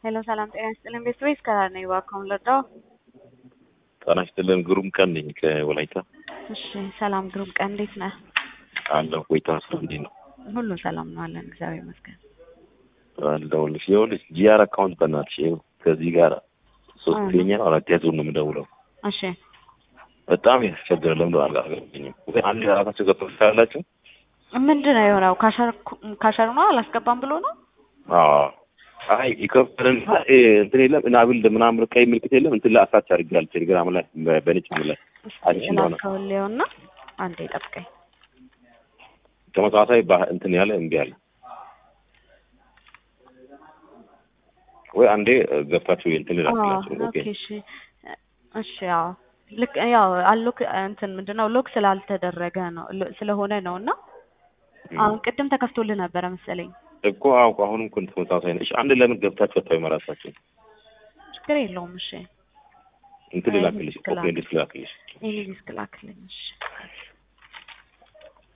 ሄሎ ሰላም ጤና ይስጥልን ቤተሰቦች ከራር ነኝ እባክዎን ልርዳዎ? ጤና ይስጥልን ግሩም ቀን ነኝ ከወላይታ እሺ ሰላም ግሩም ቀን እንዴት ነህ? አለሁ ቆይታ ስራ እንዴት ነው? ሁሉም ሰላም ነው አለን እግዚአብሔር ይመስገን። አለሁልሽ ይኸውልሽ ጂአር አካውንት በእናትሽ ይኸው ከዚህ ጋር ሶስተኛ ነው አራተኛ ዙር ነው የምደውለው እሺ በጣም ያስቸገረ ለምደ አላገኘኝም ወይ አንድ ራሳቸው ገብቶ ትችላላችሁ ምንድን ነው የሆነው? ካሸር ካሸር ነው አላስገባም ብሎ ነው? አዎ አይ ይከፈልን እንትን የለም እናብል ምናምን ቀይ ምልክት የለም እንትን ላይ አሳች አድርጋል ቴሌግራም ላይ በነጭ ላይ አዲስ እንደሆነ ላከውልየውና አንዴ ጠብቀኝ። ተመሳሳይ ባህ እንትን ያለ እምቢ አለ ወይ አንዴ ገብታችሁ እንትን ላክላችሁ ኦኬ ኦኬ እሺ እሺ ያው ልክ ያው አሎክ እንትን ምንድነው ሎክ ስላልተደረገ ነው ሎ- ስለሆነ ነው እና አሁን ቅድም ተከፍቶልህ ነበረ መሰለኝ። እኮ አውቁ አሁንም እኮ ተመሳሳይ ነው። እሺ አንድ ለምን ገብታችሁ አታዩ መራሳችሁ ችግር የለውም እሺ እንትን አይ፣ ልላክልሽ ትክክል ኦኬ እንዴት ልላክልሽ ይሄ ዲስክ ላክልኝ እሺ